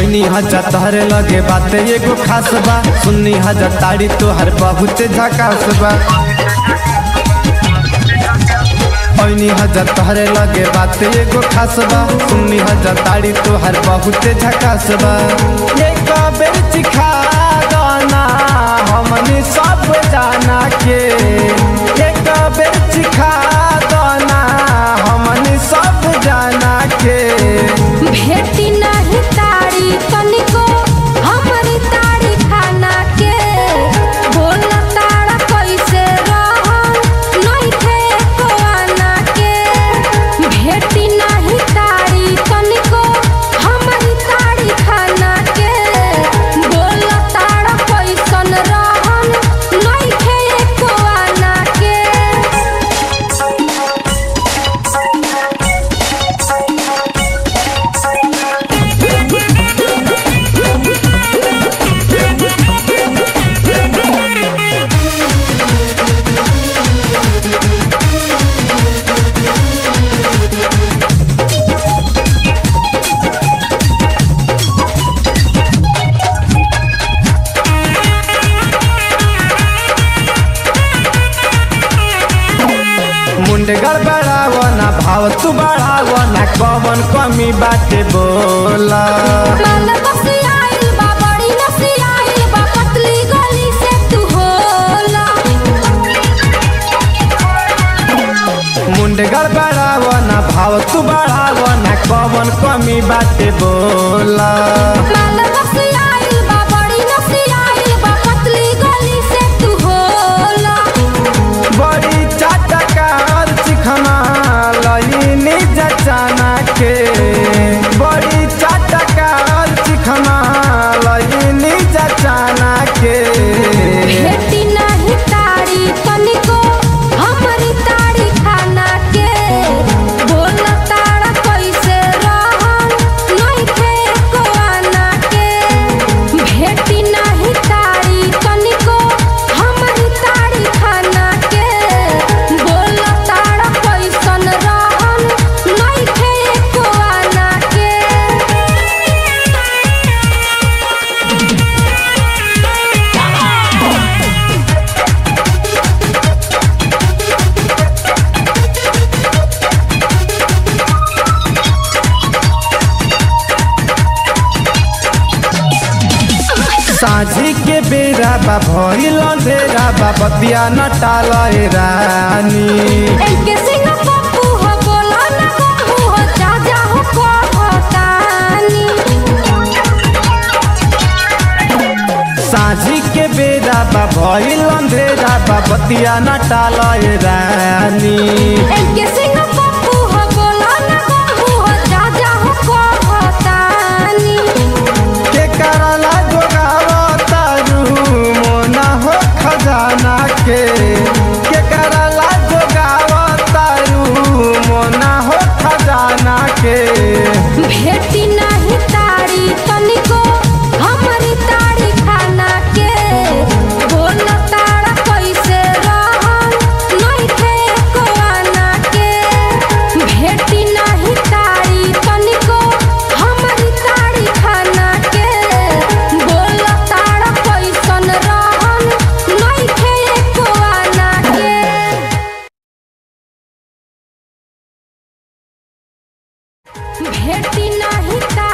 ऐनी हजा तहरे लगे बाते एगो खास बा सुन्नी हजा ताड़ी तोहर बहुते झकास बा ऐनी हजा तहरे लगे बाते एगो खास बा सुन्नी हजा ताड़ी तोहर बहुते झकास बा एक बेर चिखा गाना हमनी सब जाना के एक बेर चिखा गाना हमनी सब जाना के भेटी नहीं तारी तनिको हमरी तारी खाना के बोल तारा कैसे रहन नहीं थे को आना के भेटी नहीं तारी तनिको हमरी तारी खाना के बोल तारा कैसन रहन नहीं थे को आना के मुंड गड़बड़ावना भाव तू बढ़ावना कवन कमी बाटे बोला माल बसी आइल बा बड़ी नसी आइल बा पतली गली से तू होला मुंड गड़बड़ावना भाव तू बढ़ावना कवन कमी बाटे बोला माल बसी आइल बा बड़ी नसी आइल बा पतली गली से तू होला बड़ी चाटकार चिखना लईनी जचाना के बड़ी चाटकार चिखना लईनी जचाना के भेटी नहीं तारी तनिको हमरी तारी खाना के बोल तारा कैसे रहन नहीं थे को आना के भेटी नहीं तारी तनिको हमरी तारी खाना के बोल तारा कैसन रहन नहीं थे को आना के साझी के बेरा बा भइल अंधेरा बा बतिया न टाले रानी एके सिंह पप्पू हो बोला ना बहू हो जा जा हो कहतानी साझी के बेरा बा भइल अंधेरा बा बतिया न टाले रानी एके सिंह पप्पू हो बोला ना बहू हो जा जा हो कहतानी के करला जोगावतारू मोना हो खजाना के के करला जोगावतारू मोना हो खजाना के भेटी नहीं तारी तनिको हमरी तारी खाना के बोल तारा कैसे रहन नहीं थे को आना के भेटी नहीं तारी तनिको हमरी तारी खाना के बोल तारा कैसन रहन नहीं थे को आना के भेटी नहीं तारी